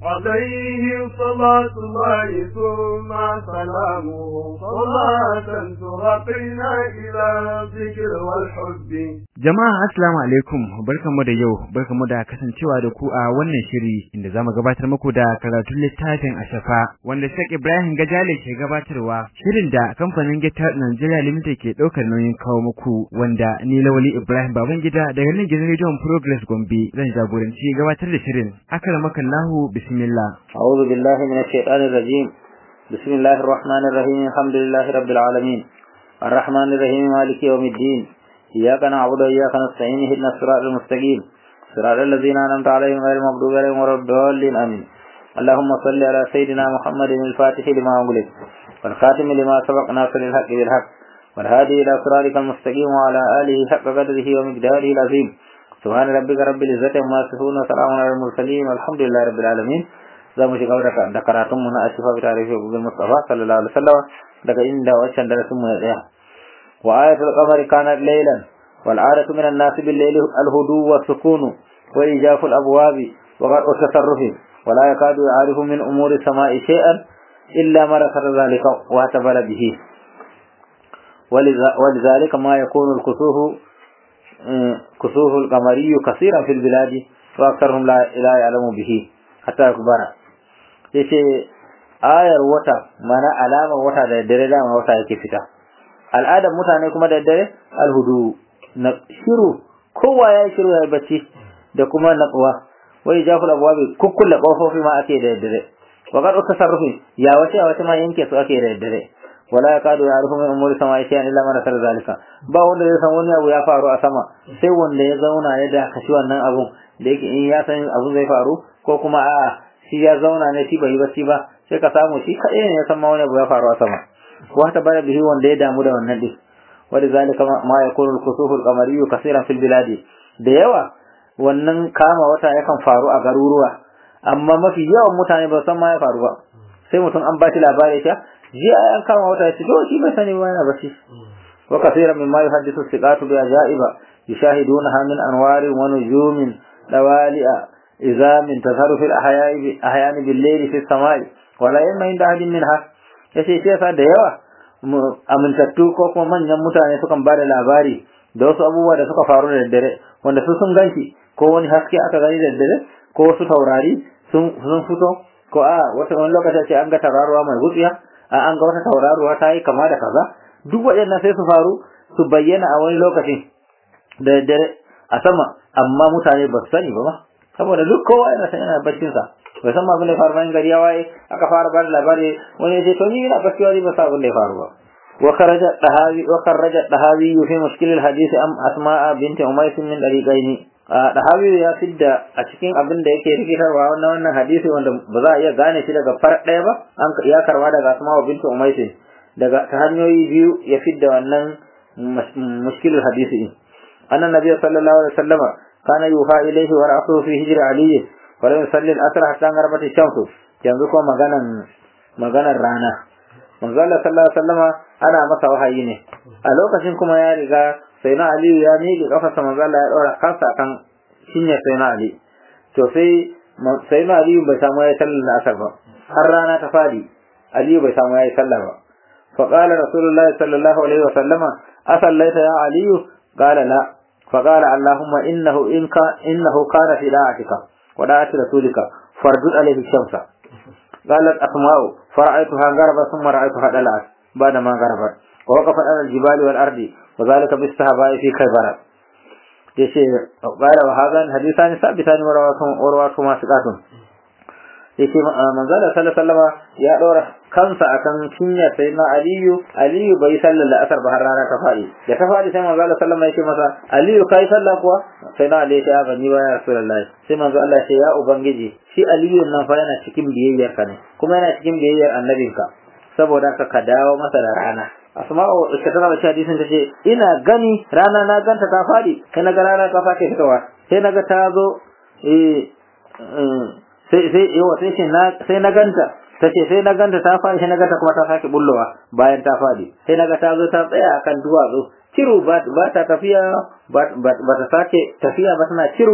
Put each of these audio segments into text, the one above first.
عليه صلاة الله ثم سلامه صلاة ترقينا إلى الذكر والحب Jama'a assalamu alaikum barkamu da yau barkamu da kasancewa da ku a wannan shiri inda zamu gabatar muku da karatun littafin Ashafa wanda Sheikh Ibrahim Gajale ke gabatarwa shirin da kamfanin Gita Nigeria Limited ke daukar nauyin kawo muku wanda ni Lawali Ibrahim Babangida daga nan gidan Radio Progress Gombe zan jagoranci gabatar da shirin akramakallahu bismillah أعوذ بالله من الشيطان الرجيم بسم الله الرحمن الرحيم الحمد لله رب العالمين الرحمن الرحيم مالك يوم الدين إياك نعبد وإياك نستعين اهدنا الصراط المستقيم صراط الذين أنعمت عليهم غير المغضوب عليهم ولا الضالين آمين اللهم صل على سيدنا محمد الفاتح لما أغلق والخاتم لما سبق ناصر الحق بالحق والهادي إلى صراطك المستقيم وعلى آله حق قدره ومقداره العظيم سبحان ربك رب العزة عما يصفون وسلام على المرسلين والحمد لله رب العالمين za mu shiga da karatun mu na asifa bi tarihi gubin mustafa sallallahu alaihi wasallam daga inda wancan darasin mu ya tsaya wa ayatul qamari kanat laylan wal adatu min an-nas bil layli al-hudu wa sukun wa ijafu al-abwabi wa qad tasarrufi wa la yakadu ya'rifu min umuri samai shay'an illa ma rakara zalika wa tabala bihi ولذلك ما يكون الكسوف كسوف القمري كثيرا في البلاد واكثرهم لا لا يعلم به حتى يكبر yace ayar wata mana alamar wata da dare dama wata yake fita al'adar mutane kuma da dare alhudu na shiru kowa ya shiru ya bacci da kuma natsuwa wai jaful abwabi kukkulle kofofi ma ake da dare wa qad tasarrufi ya wace wace ma yanke su ake da dare wala yakadu ya'rifu min umuri sama'i shay'an illa man sar zalika ba wanda ya san wani abu ya faru a sama sai wanda ya zauna ya da kashi wannan abun da yake in ya san abu zai faru ko kuma a'a shi ya zauna ne shi bai yi bacci ba sai ka samu shi kaɗai ne ya san ma wani abu ya faru a sama wa ta bada bihi wanda ya damu da wannan din wani zalika ma ya kunu kusuhul qamariyu kaseeran fil biladi da yawa wannan kama wata yakan faru a garuruwa amma mafi yawan mutane ba san ma ya faru ba sai mutum an ba shi labari ta ji an kama wata ya ce to shi bai sani ba yana bacci wa kaseeran mimma yuhaddithu siqatu bi ajaiba yushahidunaha min anwarin wa nujumin dawali'a إذا من تظهر في الأحياء أحيان بالليل في السماء ولا يما عند أحد منها yace shi yasa da yawa amintattu ko kuma manyan mutane sukan bada labari da wasu abubuwa da suka faru da daddare wanda su sun ganshi ko wani haske aka gani da daddare ko wasu taurari sun fito ko a wata wani lokaci ce an ga tauraruwa mai wutsiya a an ga wata tauraruwa ta yi kama da kaza duk waɗannan sai su faru su bayyana a wani lokaci da daddare a sama amma mutane ba su sani ba ma saboda duk kowa yana san yana baccin sa bai san abin da ya faru bayan gari ya waye aka fara bada labari wani ya ce to ni ina bacci wani ba sa abin da ya faru ba wa kharaja dahawi wa kharaja dahawi fi mushkil al hadith am asma'a binti umays min dariqaini dahawi ya fidda a cikin abin da yake rikitarwa wannan wannan hadisi wanda ba za a iya gane shi daga far ɗaya ba an ya karwa daga asma'u binti umays daga ta hanyoyi biyu ya fidda wannan mushkil al hadisi annan nabiy sallallahu alaihi wasallam كان يوحى إليه ورأسه في هجر علي ولم يصلي الأسر حتى غربت الشمس yanzu ko maganan maganar rana manzo Allah sallallahu alaihi wasallama ana masa wahayi ne a lokacin kuma ya riga sai na Ali ya miƙe kafarsa manzo Allah ya dora kansa kan shinya sai na Ali to sai sai na Ali bai samu ya sallar asar ba har rana ta fadi Ali bai samu ya sallar ba fa qala rasulullahi sallallahu alaihi wasallama asallaita ya Ali qala la فقال اللهم إنه إن كان إنه كان في داعتك وداعة رسولك فردد عليه الشمس قالت أسماء فرأيتها غربا ثم رأيتها دلعت بعدما غربت ووقفت على الجبال والأرض وذلك بالصحابة في خيبر yace qala wa hadan hadithani sabitan wa rawatu ma siqatun yace manzo da sallallahu alaihi ya dora kansa akan cinyar sayyidina aliyu aliyu bai sallar asar ba har rana ta fadi da ta fadi sai manzo Allah sallallahu alaihi masa aliyu kai sallah kuwa sai na aliyu ya bani ba ya rasulullahi sai manzo Allah ya ya ubangiji shi aliyu nan fa yana cikin biyayyar ka ne kuma yana cikin biyayyar annabinka saboda ka ka dawo masa da rana asma'u ita tana da hadisin tace ina gani rana na ganta ta fadi kai na ga rana ta fadi fitowa sai naga ta zo eh sai sai yawa sai ce na sai na ganta tace sai na ganta ta fadi sai na ganta kuma ta sake bullowa bayan ta fadi sai naga ta zo ta tsaya akan duwatsu ciru ba ba ta tafiya ba ta sake tafiya ba tana ciru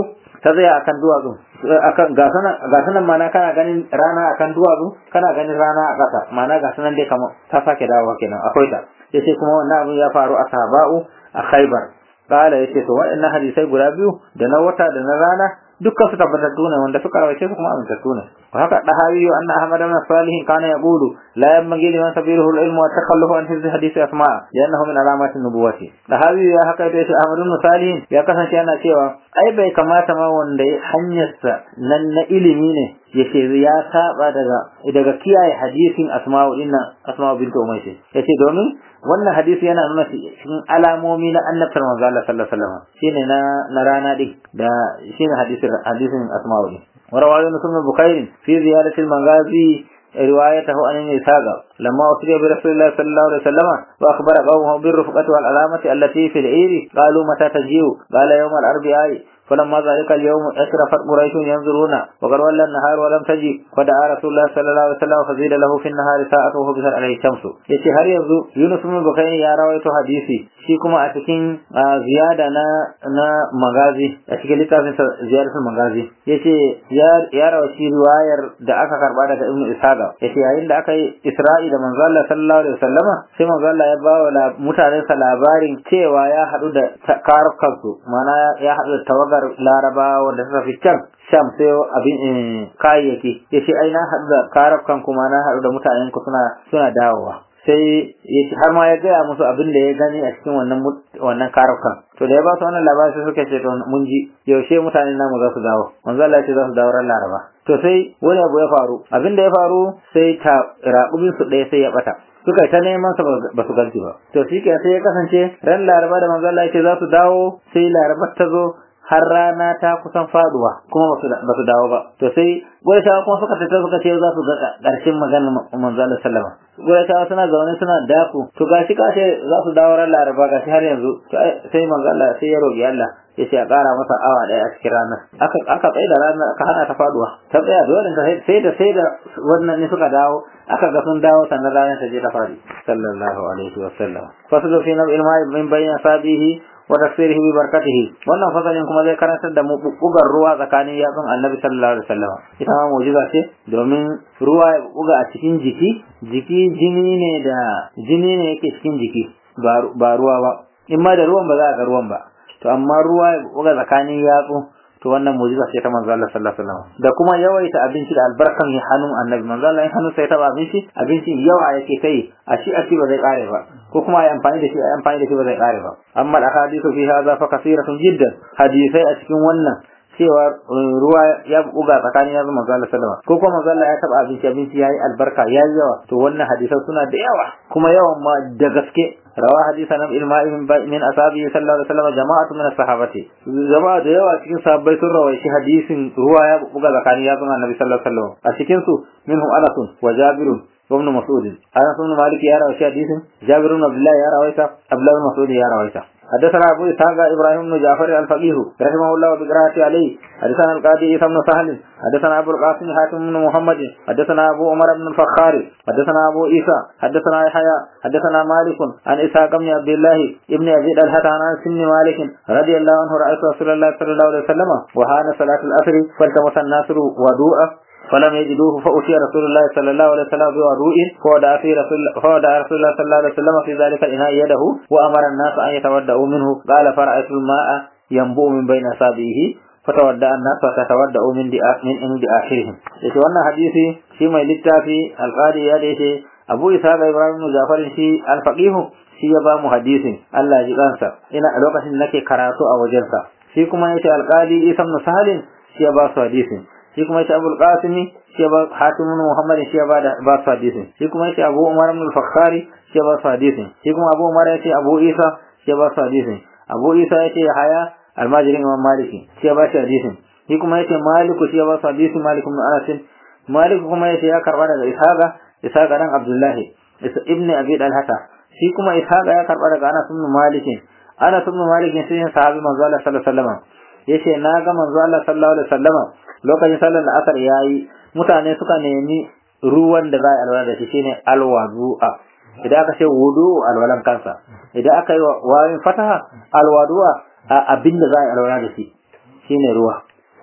ta tsaya akan duwatsu akan ga sanan ga sanan mana kana ganin rana akan duwatsu kana ganin rana a ƙasa mana ga sanan dai kamar ta sake dawowa kenan akwai ta yace kuma wannan abin ya faru a sahaba'u a khaybar kala yace to waɗannan hadisai guda biyu da na wata da na rana dukkan su tabbatattu ne wanda suka rawace su kuma amintattu ne wa haka dahawi anna ahmad ibn salih kana yaqulu la yanbaghi liman sabiruhu al-ilm wa takhallufu an hadhihi hadisi asma li'annahu min alamati nubuwati dahawi ya haka da shi ahmad ibn salih ya kasance yana cewa ai bai kamata ma wanda hanyarsa nan na ilimi ne yace ya saba daga daga kiyaye hadisin asma'u dinna asma'u bint umaysi yace domin wannan hadisi yana nuna cikin alamomi na annabtar manzo Allah sallallahu alaihi wasallam shine na na rana din da shine hadisin hadisin asma'u din وروى يونس بن بكير في زيادة المغازي روايته عن النساء لما أسري برسول الله صلى الله عليه وسلم وأخبر قومه بالرفقة والعلامة التي في العير قالوا متى تجيء قال يوم الأربعاء فلما ذلك اليوم أشرفت قريش ينظرون وقد ولى النهار ولم تجي فدعا رسول الله صلى الله عليه وسلم فزيد له في النهار ساعة وهو بسر عليه الشمس yace har yanzu Yunus bin Bukhari ya rawaito hadisi shi kuma a cikin ziyada na na magazi a cikin littafin ziyaratul magazi yace ya ya rawaci riwayar da aka karba daga Ibn Ishaqa yace yayin da aka yi Isra'i da manzo Allah sallallahu alaihi wasallama sai manzo Allah ya ba wa mutanen sa labarin cewa ya hadu da karukansu mana ya hadu da tawagar Laraba wanda suka fi can Sham sai abin kayayyaki yace ai na hadu da karukan kuma na hadu da mutanen ku suna suna dawowa sai har ma ya gaya musu abin da ya gani a cikin wannan wannan karukan to da ya ba su wannan labari sai suka ce to mun ji yaushe mutanen namu za su dawo manzo Allah ya ce za su dawo ran Laraba to sai wani abu ya faru abin da ya faru sai ta raƙumin su ɗaya sai ya bata suka ta neman sa ba su ganci ba to shi sai ya kasance ran Laraba da manzo Allah ya ce za su dawo sai Laraba ta zo har rana ta kusan faduwa kuma ba su dawo ba to sai Qurayshawa kuma suka tafi suka ce za su ga ƙarshen maganar manzo Allah sallama Qurayshawa suna zaune suna daku to gashi ka ce za su dawo ran Laraba gashi har yanzu sai manzo Allah sai ya roki Allah ya ce a ƙara masa awa ɗaya a cikin ranar aka aka tsaye da ranar aka hana ta faduwa ta tsaya dole sai da sai da wannan ne suka dawo aka ga sun dawo sannan ranar ta je ta fadi sallallahu alaihi wa sallam fasulu fi nabil ma'i min bayna sabihi wa tafsirihi bi barakatihi wannan fasalin kuma zai karantar da mu bugar ruwa tsakanin yatsun annabi sallallahu alaihi wasallam ita ma mu'jiza ce domin ruwa ya buga a cikin jiki jiki jini ne da jini ne yake cikin jiki ba ruwa ba in ma da ruwan ba za a ga ruwan ba to amma ruwa ya buga tsakanin yatsu to wannan mu'jiza ce ta manzo Allah sallallahu alaihi wasallam da kuma yawaita abinci da albarkan ya hannun annabi manzo Allah in hannun sai ta abinci abinci yawa yake kai a shi a ci ba zai kare ba ko kuma ai amfani da shi ai amfani da shi ba zai kare ba amma al ahadithu fi hadha fa kathiratun jiddan hadisai a cikin wannan cewa ruwa ya buga tsakanin yanzu manzo Allah sallallahu ko kuma manzo Allah ya taba abinci abinci yayi albarka yayi yawa to wannan hadisai suna da yawa kuma yawan ma da gaske روى حديث عن الماء من, من أصحابه صلى الله عليه وسلم جماعة من الصحابة جماعة ديوا cikin sahabbai sun rawaishi hadisin ruwa ya buga zakani ya zama annabi sallallahu alaihi wasallam a cikin su minhum Anas wa Jabir وابن مسعود أنس بن مالك يا رواه حديث جابر بن عبد الله يا رواه عبد الله بن مسعود يا رواه حدثنا أبو إسحاق إبراهيم بن جعفر الفقيه رحمه الله بقراءة عليه حدثنا القاضي عيسى بن سهل حدثنا أبو القاسم حاتم بن محمد حدثنا أبو عمر بن الفخار حدثنا أبو عيسى حدثنا يحيى حدثنا مالك عن إسحاق بن عبد الله ابن أبي الهت عن أنس بن مالك رضي الله عنه رأيت رسول الله صلى الله عليه وسلم وهان صلاة الأسر فالتمس الناس وضوء فلم يجدوه فأتي رسول الله صلى الله عليه وسلم بوضوء فودع في رسول فودع رسول الله صلى الله عليه وسلم في ذلك الإناء يده وأمر الناس أن يتودعوا منه قال فرأيت الماء ينبوء من بين أصابعه فتودع الناس فتتودعوا من من عند آخرهم yace wannan hadisi shi mai littafi alqadi ya dace Abu Isa ga Ibrahim bin Jafar shi al-faqih shi ya ba mu hadisin Allah ya ji kansa ina a lokacin nake karatu a wajensa shi kuma yace alqadi Isa bin Sahalin shi ya ba su hadisin shi kuma yace Abul Qasimi shi ba Hatim ibn Muhammad shi ba da ba su hadisin shi kuma yace Abu Umar ibn al-Fakhari shi ba su hadisin shi kuma Abu Umar yace Abu Isa shi ba su hadisin Abu Isa yace Haya almajirin Imam Maliki shi ba shi hadisin shi kuma yace Malik shi ba su hadisin Malik ibn Anas Malik kuma yace ya karba daga Ishaqa Ishaqa dan Abdullah ibn Abi Dalhata shi kuma Ishaqa ya karba daga Anas ibn Malik Anas ibn Malik shi ne sahabi manzo Allah sallallahu alaihi wasallam yace na ga manzo Allah sallallahu alaihi wasallam lokacin sallar da asar yayi mutane suka nemi ruwan da za a alwala da shi shine alwadu'a idan aka ce wudu alwalan kansa idan aka yi wayin fataha alwadu'a a abin da za a alwala da shi shine ruwa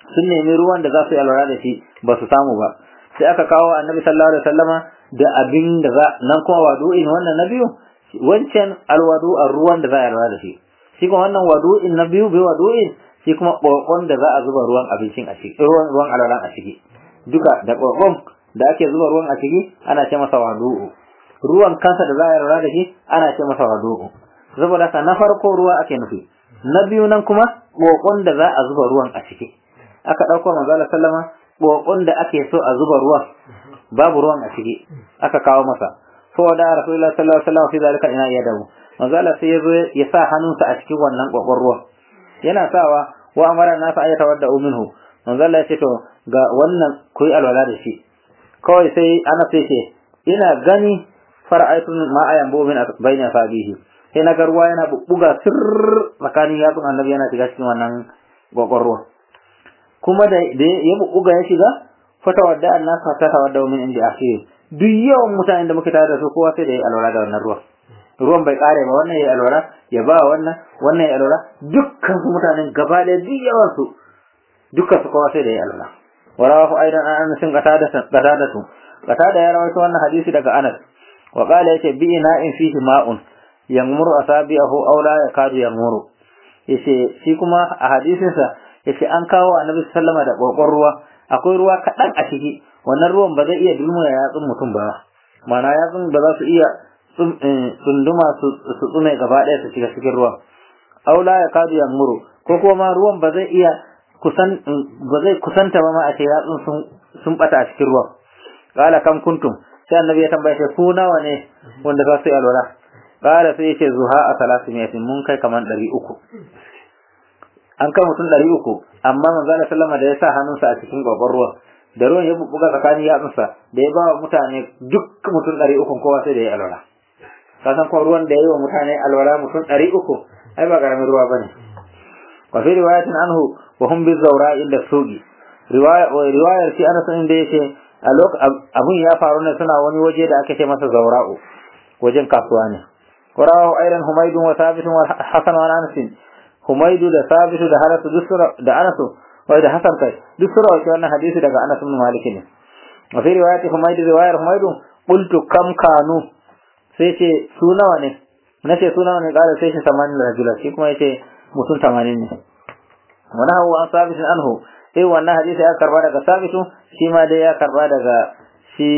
sun nemi ruwan da za su yi alwala da shi ba su samu ba sai aka kawo annabi sallallahu alaihi wasallama da abin da za nan kuma wadu'in wannan na biyu wancan alwadu a ruwan da za a yi alwala da shi shi kuma wannan wadu'in na biyu bi wadu'in shi kuma kokon da za a zuba ruwan abincin a ciki ruwan ruwan alwalan a ciki duka da kokon da ake zuba ruwan a ciki ana ce masa wadu'u ruwan kansa da za a yi alwala da shi ana ce masa wadu'u saboda haka na farko ruwa ake nufi na biyu nan kuma kokon da za a zuba ruwan a ciki aka dauko manzo Allah sallama kokon da ake so a zuba ruwan babu ruwan a ciki aka kawo masa fa da rasulullahi sallallahu alaihi wasallam fi zalika ina ya dawo manzo Allah sai yazo ya sa hannunsa a cikin wannan kokon ruwan yana sawa wa amara nasa ayata wadda minhu manzo Allah ya ce to ga wannan ku yi alwala da shi kawai sai ana sai ce ina gani fara'aitun ma ayan bo min bayna sabihi sai na ruwa yana bubbuga sir tsakanin yatsun annabi yana shiga cikin wannan kokon ruwan kuma da ya bubbuga ya shiga fata wadda annas ta tawadda min inda akhir duk yawan mutanen da muke tare da su kowa sai da ya alwala da wannan ruwan ruwan bai kare ba wannan ya alwala ya ba wannan wannan ya alwala dukkan su mutanen gaba da duk yawan su dukkan su kowa sai da ya alwala warawahu aidan an anas qatadatu qatadatu qatada ya rawaito wannan hadisi daga anas wa qala yace bi ina'in fihi ma'un yamuru asabi'ahu aw la yakadu yamuru yace shi kuma a hadisin sa yace an kawo annabi sallama da kokon ruwa akwai ruwa kadan a ciki wannan ruwan ba zai iya dulmuna yatsun mutum ba mana yatsun ba za su iya tsunduma su tsume gaba ɗaya su shiga cikin ruwan aw la yakadu yamuru ko kuma ruwan ba zai iya kusan ba zai kusanta ba ma a ce yatsun sun sun bata a cikin ruwan qala kam kuntum sai annabi ya tambaye ku nawa ne wanda za su yi alwala qala sai yace zuha a salasiyatin mun kai kaman 300 an kai mutum 300 amma manzo Allah sallama da ya sa hannunsa a cikin gogon ruwan da ruwan ya bubbuga tsakanin yatsunsa da ya ba wa mutane duk mutum 300 kowa sai da ya alwala ka san ko ruwan da ya yi wa mutane alwala mutum 300 ai ba karamin ruwa bane wa fi riwayatin anhu wa hum bi zawra inda sugi riwaya riwayar shi Anas inda yake a abun ya faru ne suna wani waje da ake ce masa zawra'u wajen kasuwa ne warawa aidan humaydun wa thabitun wa hasan wa anas humaydu da thabitu da hanasu dusura da anasu wai da hasan kai dusura wa wannan hadisi daga anas ibn malik ne wa fi riwayati humaydu riwayar humaydu qultu kam kanu sai ce su nawa ne nace su nawa ne kala sai shi 80 rajula shi kuma yace mutum 80 ne wa nahu an thabitun anhu sai wannan hadisi ya karba daga sabitu shi ma dai ya karba daga shi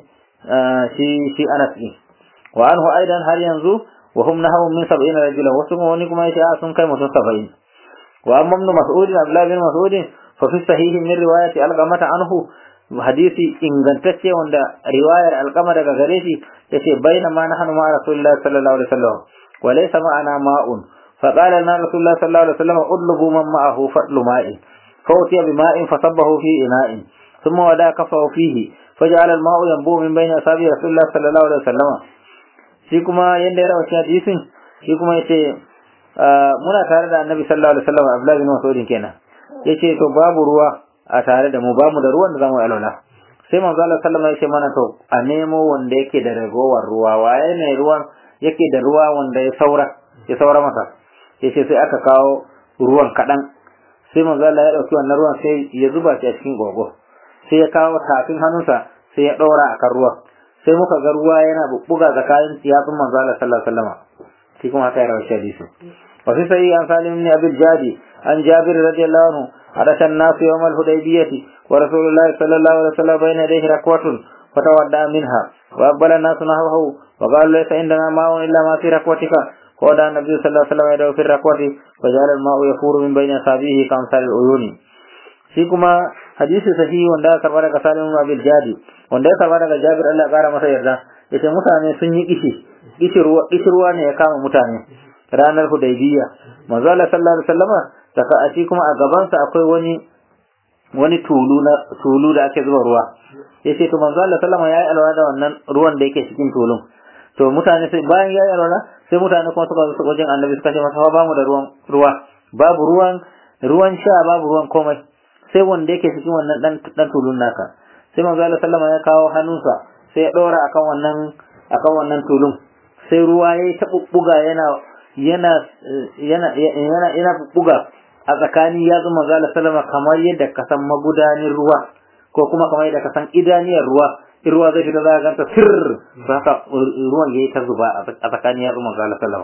shi shi Anas din wa anhu aidan har yanzu wa hum nahawu min 70 rajulan wasu wani kuma yace a sun kai mutum 70 wa amma ibn mas'ud Abdullah bin Mas'ud fa fi sahih min riwayati al-qamata anhu hadisi ingantacce wanda riwayar alqama daga gare shi yace bainama nahnu ma rasulullah sallallahu alaihi wasallam wa laysa ma'ana ma'un فقال لنا رسول الله صلى الله عليه وسلم اطلبوا من معه فضل ماء فأتي بماء فصبه في إناء ثم ودا كفه فيه فجعل الماء ينبوع من بين أصابع رسول الله صلى الله عليه وسلم shi kuma yanda ya rawa shi hadisin shi kuma yace muna tare da annabi sallallahu alaihi wasallam Abdullah bin Mas'ud kenan yace to babu ruwa a tare da mu bamu da ruwan da zamu yi alwala sai manzo Allah sallallahu alaihi wasallam yace mana to a nemo wanda yake da ragowar ruwa waye ne ruwan yake da ruwa wanda ya saura ya saura masa yace sai aka kawo ruwan kadan sai manzo Allah ya dauki wannan ruwan sai ya zuba shi a cikin gogo sai ya kawo tafin hannunsa sai ya daura akan ruwan sai muka ga ruwa yana bubbuga tsakanin yatsun manzo Allah sallallahu alaihi wasallam shi kuma haka ya rawashi hadisi wa fi sahih an salim ibn abi jadi an jabir radiyallahu anhu حدث الناس يوم الحديبية ورسول الله صلى الله عليه وسلم بين يديه ركوة فتودع منها وأقبل الناس نحوه وقالوا ليس عندنا ماء إلا ما في ركوتك وودع النبي صلى الله عليه وسلم يده في الركوة وجعل الماء يفور من بين أصابعه كأمثال العيون shi kuma hadisi sahihi wanda aka karba daga Salim ibn Abil Jadi wanda ya karba daga Jabir Allah ya kara masa yarda yace mutane sun yi kishi kishi ruwa kishi ruwa ne ya kama mutane ranar Hudaybiyya manzo Allah sallallahu alaihi wasallama saka a shi kuma a gaban sa akwai wani wani tulu na tulu da ake zuba ruwa yace to manzo Allah sallama yayi alwala da wannan ruwan da yake cikin tulun to mutane sai bayan yayi alwala sai mutane kuma suka zo wajen Annabi suka ce masa ba mu da ruwan ruwa babu ruwan ruwan sha babu ruwan komai sai wanda yake cikin wannan dan dan tulun naka sai manzo Allah sallama ya kawo hannunsa sai ya dora akan wannan akan wannan tulun sai ruwa yayi ta bubbuga yana yana yana yana yana bubbuga a tsakani ya zama manzo Allah sallama kamar yadda ka san magudanin ruwa ko kuma kamar yadda ka san idaniyar ruwa in ruwa zai fita za ka ganta sir to haka ruwan yayi ta zuba a tsakani ya zama manzo Allah sallama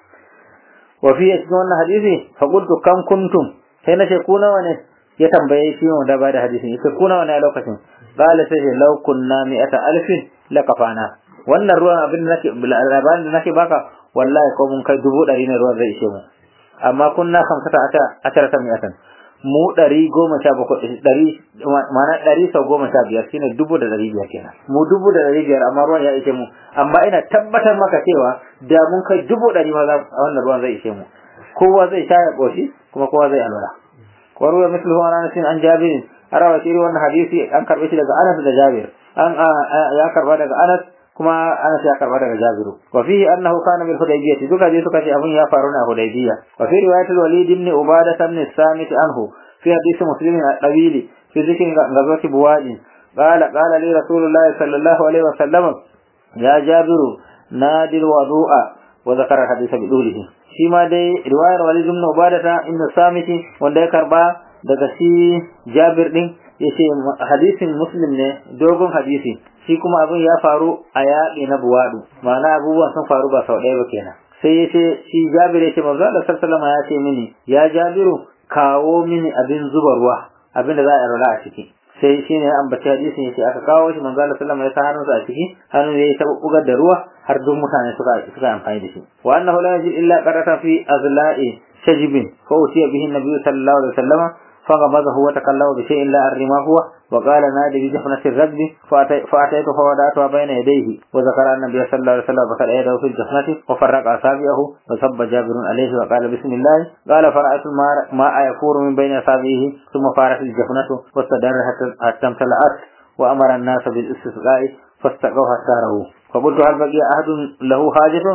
wa fi cikin wannan hadisi fa qultu kam kuntum sai na ce ku nawa ne ya tambaye shi wanda ba da hadisin yace ku nawa ne a lokacin qala sai law kunna mi'ata alfin lakafana wannan ruwan abin da nake labarin da nake baka wallahi ko mun kai dubu ɗari ne ruwan zai ishe mu amma kunna kamsata ata asharata mi'atan mu ɗari goma sha bakwai ɗari ma'ana ɗari sau goma sha biyar shine dubu da ɗari biyar kenan mu dubu da ɗari biyar amma ruwan ya ishe mu amma ina tabbatar maka cewa da mun kai dubu ɗari ma za wannan ruwan zai ishe mu kowa zai sha ya ƙoshi kuma kowa zai alwala wa ruwa mislu wa anas an jabir arawa shi wannan hadisi an karbe shi daga Anas da Jabir an ya karba daga Anas kuma Anas ya karba daga Jabiru wa fihi annahu kana bil Hudaybiyah duka dai suka ce abun ya faru ne a Hudaybiyah wa fi riwayat al-Walid ibn Ubadah ibn Samit anhu fi hadith Muslim al-Dawili fi dhikr ghazwat Buwadi قال قال لي رسول الله صلى الله عليه وسلم يا جابر نادي الوضوء وذكر الحديث بدوله shi ma dai riwayar Walid ibn Ubadah ibn Samit wanda ya karba daga shi Jabir din yace hadisin Muslim ne dogon hadisi shi kuma abin ya faru a yaƙi na Buwadu ma'ana abubuwan sun faru ba sau ɗaya ba kenan sai yace shi Jabir yace manzo Allah sallallahu alaihi ya ce mini ya Jabiru kawo mini abin zuba ruwa abin da za a rula a ciki sai shi ne an bace hadisin yace aka kawo shi manzo Allah sallallahu alaihi ya sa hannunsa a ciki hannun ya ta bugar da ruwa har duk mutane suka suka amfani da shi wa annahu la yajid illa qarata fi azla'i shajibin fa utiya bihi an-nabiy sallallahu alaihi wasallam فغمزه وتكلم بشيء لا أدري ما هو وقال نادي بجحنة الرجل فأتيت فوضعتها بين يديه وذكر أن النبي صلى الله عليه وسلم بخل يده في الجحنة وفرق أصابعه وصب جابر عليه وقال بسم الله قال فرأيت الماء يفور من بين أصابعه ثم فارت الجحنة واستدار حتى امتلأت وأمر الناس بالاستسقاء فاستقوا حتى رأوه فقلت هل بقي أحد له حاجة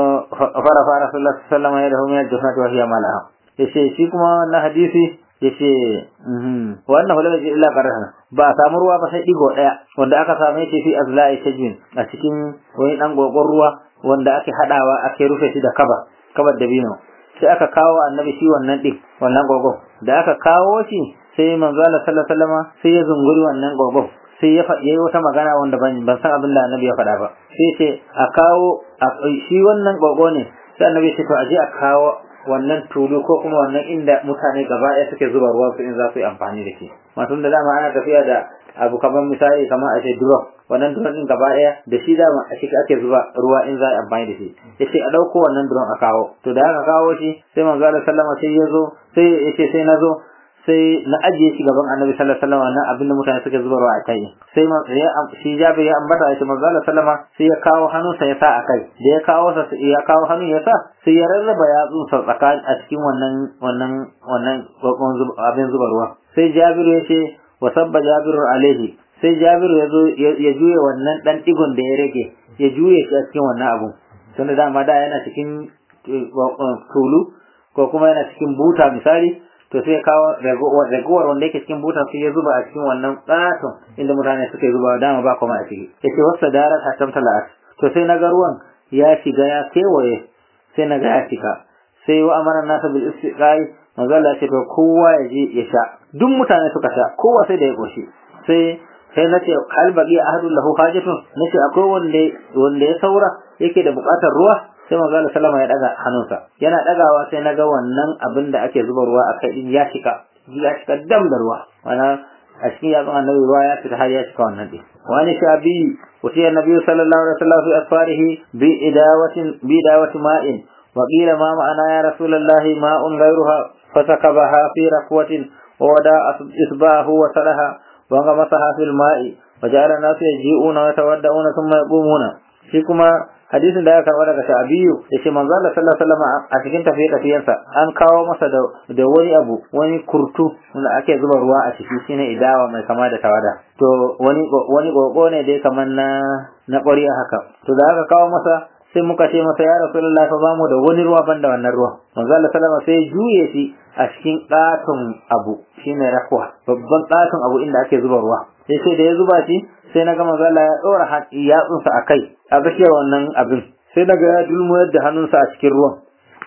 فرفع رسول الله صلى الله عليه وسلم يده من الجحنة وهي مالها yace shi kuma na hadisi yace wannan hula bai illa qarana ba a samu ruwa ba sai digo daya wanda aka same shi fi azla'i tajwin a cikin wani dan gogon ruwa wanda ake hadawa ake rufe shi da kaba kabar dabino sai aka kawo annabi shi wannan din wannan gogon da aka kawo shi sai manzo Allah sallallahu alaihi wasallam sai ya zunguri wannan gogon sai ya faɗi wata magana wanda ban ban san abin da annabi ya faɗa ba sai ce a kawo shi wannan gogo ne sai annabi ya ce to aje a kawo wannan tulu ko kuma wannan inda mutane gaba ɗaya suke zuba ruwa su in za su yi amfani da shi matun da dama ana tafiya da abu kamar misali kamar a ce drum wannan drum din gaba ɗaya da shi dama a ciki ake zuba ruwa in za a yi amfani da shi yace a ɗauko wannan drum a kawo to da aka kawo shi sai manzo Allah sallama sai ya zo sai yace sai na zo sai na ajiye shi gaban annabi sallallahu alaihi wasallam nan abinda mutane suke zuba ruwa a kai sai shi Jabir ya ambata shi manzo Allah sallama sai ya kawo hannunsa ya sa a kai da ya kawo sa ya kawo hannu ya sa sai ya rarraba yatsun sa tsakanin a cikin wannan wannan wannan abin zuba ruwa sai Jabir ya ce wa sabba Jabir alaihi sai Jabir ya zo ya juye wannan dan digon da ya rage ya juye shi a cikin wannan abu tunda dama da yana cikin tulu ko kuma yana cikin buta misali to sai kawo ragowar wanda yake cikin butan sai ya zuba a cikin wannan katon inda mutane suke zuba dama ba kuma a ciki yace wasa darat hatam talat to sai na ga ruwan ya shiga ya kewaye sai na ga ya shiga sai wa amara nasa bil istiqai manzo Allah ce to kowa ya je ya sha duk mutane suka sha kowa sai da ya koshi sai sai na ce hal baqi ahadun lahu hajatun nace akwai wanda wanda ya saura yake da bukatar ruwa sai manzo Allah sallama ya daga hannunsa yana dagawa sai naga wannan abin da ake zuba ruwa a kai din ya shika ya shika dam da ruwa mana a cikin yatsun annabi ruwa ya fita har ya shika wannan din wani shabi wuce annabi sallallahu alaihi wasallam fi asfarihi bi idawatin bi idawati ma'in wa qila ma ma'ana ya rasulullah ma'un ghayruha fasakabaha fi raqwatin wa wada isbahu wa salaha wa ngamasaha fil ma'i wa ja'ala nasu yaji'una wa yatawadda'una thumma yaqumuna shi kuma hadisin da ya karba daga Sha'biyu yace manzo Allah sallallahu alaihi wasallam a cikin tafiye tafiyensa an kawo masa da da wani abu wani kurtu wanda ake zuba ruwa a ciki shine idawa mai kama da tawada to wani wani gogo ne dai kaman na na ƙwariya haka to da aka kawo masa sai muka ce masa ya Rasulullah fa bamu da wani ruwa banda wannan ruwa manzo Allah sallallahu alaihi wasallam sai juye shi a cikin katon abu shine rakwa babban katon abu inda ake zuba ruwa sai sai da ya zuba shi sai na ga manzo Allah ya dora yatsunsa a kai a tsakiyar wannan abin sai na ga ya dulmuyar da hannunsa a cikin ruwan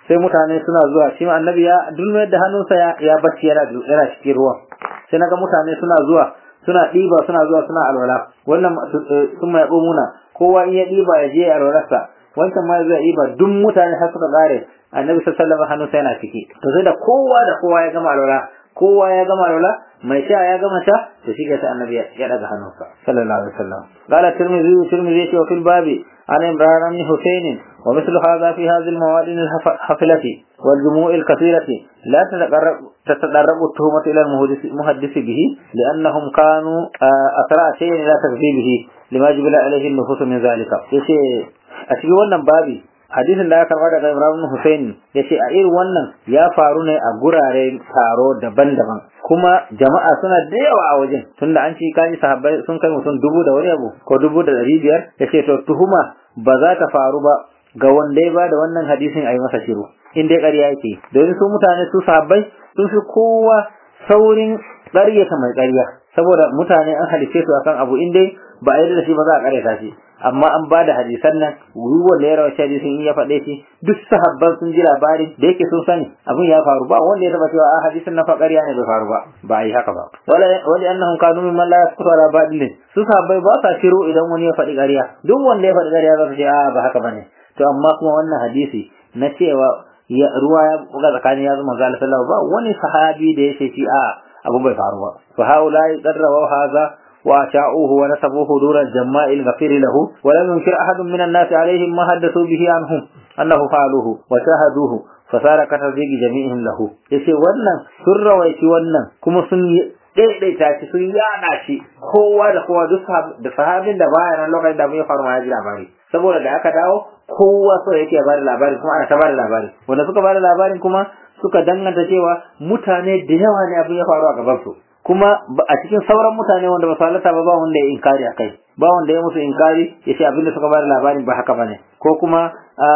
sai mutane suna zuwa shi ma annabi ya dulmayar da hannunsa ya ya bacci yana yana cikin ruwan sai naga mutane suna zuwa suna ɗiba suna zuwa suna alwala wannan sun mai muna kowa in ya ɗiba ya je alwalarsa wancan ma zai ɗiba duk mutane har suka ƙare annabi sallallahu alaihi wasallam hannunsa yana ciki to sai da kowa da kowa ya gama alwala kowa ya gama alwala mai sha ya gama sha to shi sai annabi ya daga hannunsa sallallahu alaihi wasallam qala tirmidhi tirmidhi wa fil babi an imran ibn husayn wa mithlu hadha fi hadhihi al-mawad al-hafilati wal jumu'i al-kathirati la tataqarrab تتدرب التهمة إلى المحدث به لأنهم كانوا أسرع شيء إلى تكذيبه لما جبل عليه النفوس من ذلك يشي أشبه wannan babi hadisin da aka karba daga Ibrahim Hussein ya ce a irin wannan ya faru ne a gurare taro daban-daban kuma jama'a suna da yawa a wajen tunda an ci kaji sahabbai sun kai mutum dubu da wani abu ko dubu da ɗari biyar ya ce to tuhuma ba za ta faru ba ga wanda ya ba da wannan hadisin a yi masa shiru in dai ƙarya yake domin su mutane su sahabbai sun fi kowa saurin ƙaryata mai ƙarya saboda mutane an halice su akan abu in dai ba a yi da shi ba za a ƙaryata shi amma an ba da hadisan nan ruwan da ya rawa shi hadisin in ya faɗe shi duk sahabban sun ji labari da yake sun sani abin ya faru ba wanda ya taba cewa a hadisin na faƙarya ne bai faru ba ba a yi haka ba wala wali annahum kanu mimman la yasqutu ala badilin su sahabbai ba sa shiru idan wani ya faɗi ƙarya duk wanda ya faɗi ƙarya za su ce a ba haka bane to amma kuma wannan hadisi na cewa ruwa ya buga tsakanin ya zama zalisa ba wani sahabi da ya ce shi a abu bai faru ba fa haula qadrawa hadha وأشاؤوه ونسبوه دور الجماء الغفير له ولم ينكر أحد من الناس عليهم ما حدثوا به عنهم أنه فعلوه وشاهدوه فصار كتصديق جميعهم له yace wannan sun rawaici wannan kuma sun daidaita shi sun yana shi kowa da kowa duk da sahabin da baya nan lokacin da ya faru ma ya ji labari saboda da aka dawo kowa so yake ba da labari kuma ana ta ba da labari wanda suka ba da labarin kuma suka danganta cewa mutane da yawa ne abin ya faru a gaban su kuma a cikin sauran mutane wanda ba su halatta ba ba wanda ya inkari akai ba wanda ya musu inkari ya ce abinda suka bada labarin ba haka bane ko kuma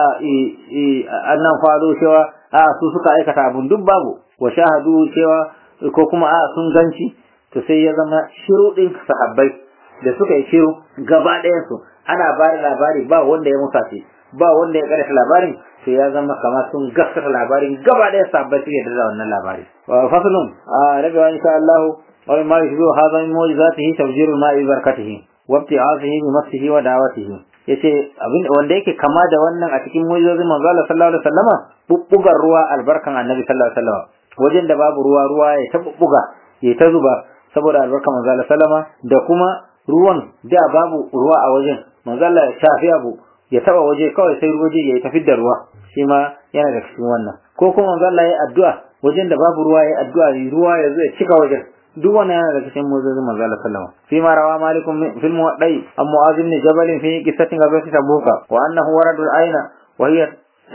annan falo cewa a su suka aikata abun duk babu wa shahadu cewa ko kuma a sun ganci to sai ya zama shiru din sahabbai da suka yi shiru gaba ɗayan su ana ba da labari ba wanda ya musa ba wanda ya karanta labarin to ya zama kamar sun gaskata labarin gaba ɗaya sahabbai suke da wannan labari faslun rabi wa insha Allah wa ma yushbihu hadha min mu'jizatihi tawjiru ma'i barakatihi wa ibti'azihi bi nafsihi wa da'watihi yace abin wanda yake kama da wannan a cikin mu'jizozin manzo Allah sallallahu alaihi wasallama bubbugar ruwa albarkan annabi sallallahu alaihi wasallama wajen da babu ruwa ruwa ya ta bubbuga ya ta zuba saboda albarkan manzo Allah sallama da kuma ruwan da babu ruwa a wajen manzo Allah ya shafi abu ya taba waje kawai sai waje ya tafi da ruwa shi ma yana da cikin wannan ko kuma manzo Allah ya addu'a wajen da babu ruwa ya addu'a ruwa ya zo ya cika wajen duk wannan yana da cikin muzazin manzo Allah sallama fi ma rawa malikum fil muwaddai am mu'az ibn jabal fi qissatin ghazwati tabuka wa annahu waradu al-ayna wa hiya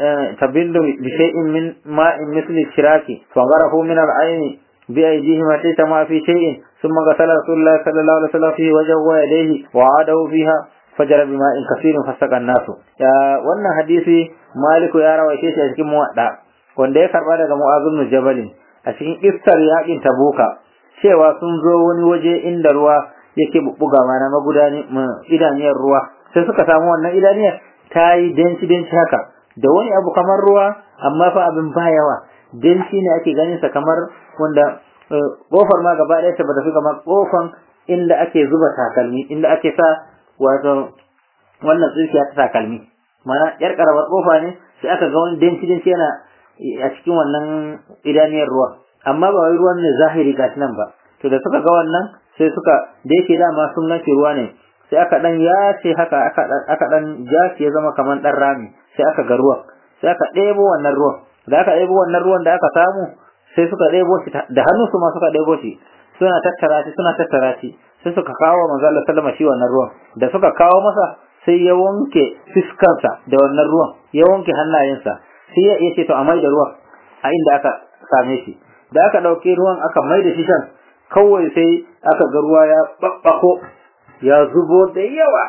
تبل بشيء من ماء مثل الشراك فغرفوا من العين بأيديهم أتيت ما في شيء ثم غسل رسول الله صلى الله عليه وسلم فيه وجهه ويديه وعاده فيها فجر بماء كثير فسق الناس يا wannan hadisi maliku ya rawaice shi a cikin muwadda wanda ya karba daga mu'az ibn jabal a cikin istar yakin tabuka cewa sun zo wani waje inda ruwa yake bubbuga mana magudani idaniyar ruwa sai suka samu wannan idaniyar ta yi denci denci haka da wani abu kamar ruwa amma fa abin ba yawa denci ne ake ganin sa kamar wanda kofar ma gaba ɗaya ta bata fi kamar kofan inda ake zuba takalmi inda ake sa wato wannan tsinkiya ta takalmi mana yar karamar kofa ne sai aka ga wani denci denci yana a cikin wannan idaniyar ruwa amma ba wai ruwan ne zahiri gashi nan ba to da suka ga wannan sai suka da yake dama sun nace ruwa ne sai aka dan yace haka aka aka dan jace ya zama kamar dan rami sai aka ga ruwan sai aka ɗebo wannan ruwan da aka ɗebo wannan ruwan da aka samu sai suka ɗebo shi da hannunsu ma suka ɗebo shi suna tattara shi suna tattara shi sai suka kawo manzo Allah sallama shi wannan ruwan da suka kawo masa sai ya wanke fiskarsa da wannan ruwan ya wanke hannayensa sai ya ce to a mai da ruwan a inda aka same shi da aka ɗauki ruwan aka mai da shi shan kawai sai aka ga ruwa ya babbako ya zubo da yawa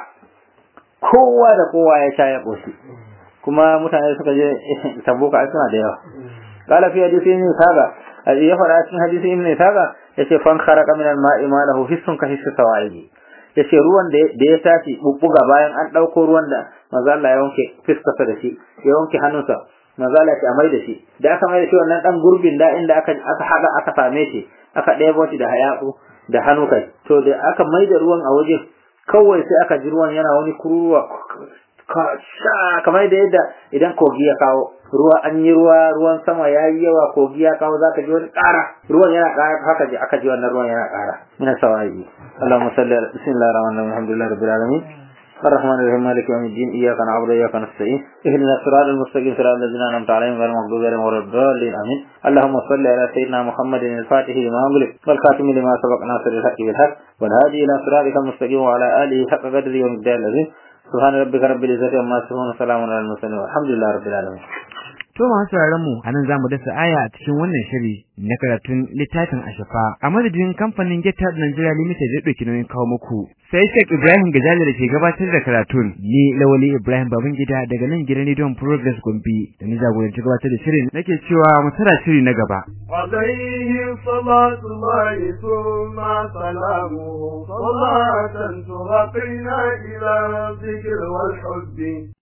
kowa da kowa ya sha ya ƙoshi kuma mutane suka je tabuka ai suna da yawa qala fi hadisi ibn saga ya fara cikin hadisi ibn saga yace fan kharaqa min al-ma'i ma lahu hissun ka hissu sawaidi yace ruwan da ya tashi bubbuga bayan an dauko ruwan da manzo Allah ya wanke fiskarsa da shi ya wanke hannunsa mazala ce a mai da shi da aka mai da shi wannan dan gurbin da inda aka aka haɗa aka same shi aka ɗebo shi da hayatsu da hannu kai to da aka mai da ruwan a waje kawai sai aka ji ruwan yana wani kururuwa kamar da yadda idan kogi ya kawo ruwa an yi ruwa ruwan sama ya yi yawa kogi ya kawo zaka ji wani ƙara ruwan yana ƙara haka ji aka ji wannan ruwan yana ƙara ina sawayi Allahumma salli ala bismillahir rahmanir rahim alhamdulillahi rabbil alamin الرحمن الرحيم مالك يوم الدين إياك نعبد وإياك نستعين اهدنا الصراط المستقيم صراط الذين أنعمت عليهم غير المغضوب عليهم ولا الضالين آمين اللهم صل على سيدنا محمد الفاتح لما أغلق والخاتم لما سبق ناصر الحق بالحق والهادي إلى صراطك المستقيم وعلى آله حق قدره ومقدار العظيم سبحان ربك رب العزة عما يصفون وسلام على المرسلين والحمد لله رب العالمين To masu sauraron mu anan zamu dasa aya a cikin wannan shiri na karatun littafin Ashafa a madadin kamfanin Geta Nigeria Limited da dauki nauyin kawo muku. Sai Sheikh Ibrahim Gajali da ke gabatar da karatun ni Lawali Ibrahim Babangida daga nan gidan Radio Progress Gombe da ni jagoranci gabatar da shirin nake cewa mu tara shiri na gaba. عليه صلاة الله ثم سلامه صلاة ترقينا إلى الذكر والحب